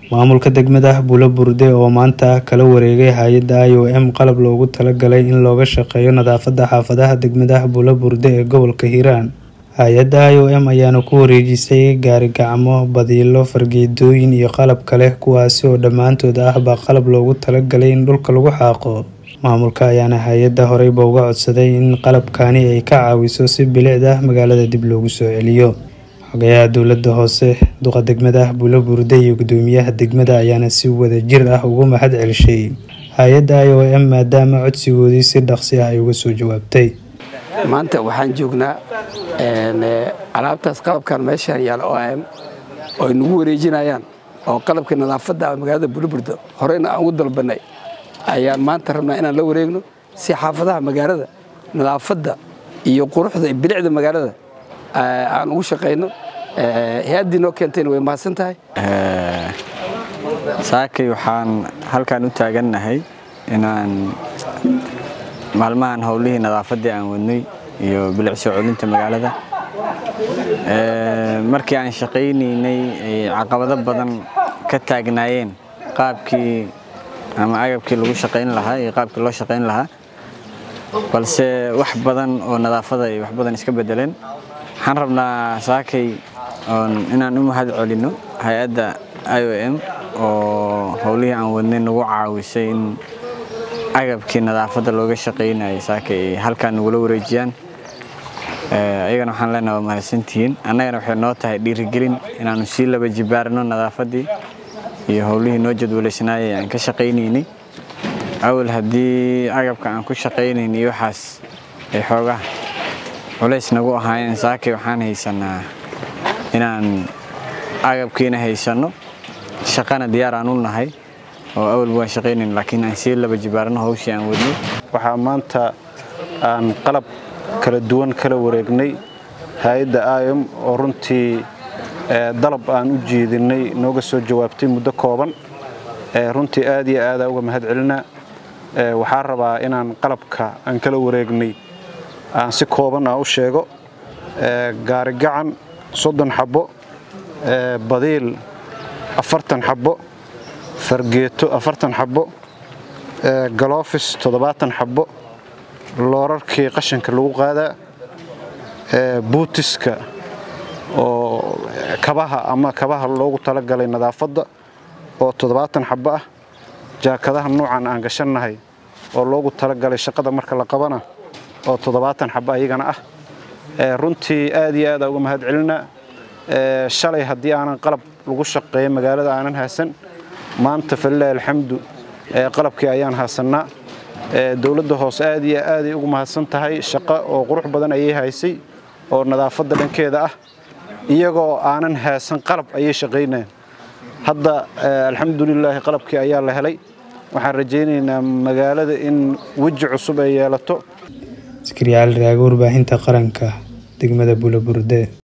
maamulka degmada Bulaburde oo maanta kala wareegay hay-adda IOM qalab loogu talagalay in looga shaqeeyo nadaafadda xaafadaha degmada Bulaburde ee gobolka Hiiraan hay-adda IOM ayaana ku wareejisay gaari gacmo badiilo fargeetooyin iyo qalab kale kuwaasi oo dhammaantood ahba qalab loogu talagalay in dhulka lagu xaaqo maamulka ayaana hay-adda horeyba uga codsaday in qalabkani ay ka caawiso si bilicda magaalada dib loogu soo celiyo xogayaha dowladda hoose duqa degmada Bulaburde iyo gudoomiyaha degmada ayaana si wada jir ah ugu mahad celishay hay-adda IOM maadaama codsigoodii si dhaqsi ah ay uga soo jawaabtay maanta waxaan joognaa alaabtaas qalabkan meeshaan yaala o am oo ay nagu wareejinayaan oo qalabkii nadaafadda magaalada Bulaburde horeyna aan ugu dalbanay ayaan maanta rabnaa inaan la wareegno si xaafadaha magaalada nadaafadda iyo quruxda iyo bilicda magaalada aan ugu shaqayno hay-addii noo keentayna way mahadsan tahay saakay waxaan halkan u taagannahay inaan maalmahan howlihii nadaafaddii aan wadnay iyo bilic soo celinta magaalada markii aan shaqaynaynay ay caqabado badan ka taagnaayeen qaabkii ama agabkii lagu shaqayn lahaa iyo qaabkii loo shaqayn lahaa balse wax badan oo nadaafada ay wax badan iska bedeleen waxaan rabnaa saakay inaan u mahad celinno hay-adda IOM oo howlihii aan wadnay nagu caawisay in agabkii nadaafadda looga shaqaynayay saakay ay halkaan nagula wareejiyaan ayagana waxaan leenaha waa mahadsantihiin annagana waxay noo tahay dhiirigelin inaannu sii laba jibaarno nadaafaddii iyo howlihii noo jadwalaysnaayay aan ka shaqaynaynay awal haddii agabka aan ku shaqaynaynay waxaas ay xoogaa culays nagu ahaayeen saakay waxaan haysanaa inaan agabkiina haysanno shaqana diyaar aan u nahay oo awalba waan shaqaynayn laakiin aan sii laba jibaarno hawshii aan wadnay waxaa maanta aan qalab kala duwan kala wareegnay hay-adda iom oo runtii dalab aan u jeedinay nooga soo jawaabtay muddo kooban runtii aad iyo aadaa uga mahad celinaa waxaa rabaa inaan qalabka aan kala wareegnay aan si kooban ah u sheego gaarigacan soddon xabbo badiil afartan xabbo fargeeto afartan xabbo galoofis toddobaatan xabbo loorarkii qashanka lagu qaadaa buutiska oo kabaha ama kabaha loogu talagalay nadaafadda oo toddobaatan xabbo ah jaakadaha nuucan aan gashannahay oo loogu talagalay shaqada marka la qabana oo toddobaatan xabbo ayagana ah runtii aad iyo aadaa uga mahad celinaa shalay haddii aanan qalab lagu shaqeeyo magaalada aanan haasan maanta falilaahi alxamdu qalabkii ayaan haasannaa dowladda hoose aad iyo aaday ugu mahadsan tahay shaqo oo qurux badan ayay haysay oo nadaafadda dhankeeda ah iyagoo aanan haasan qalab ayay shaqaynayaan hadda alxamdulilaahi qalabkii ayaa la helay waxaan rajaynaynaa magaalada in weji cusub ay yeelato iskariyaal raaga warbaahinta qaranka degmada Bulaburde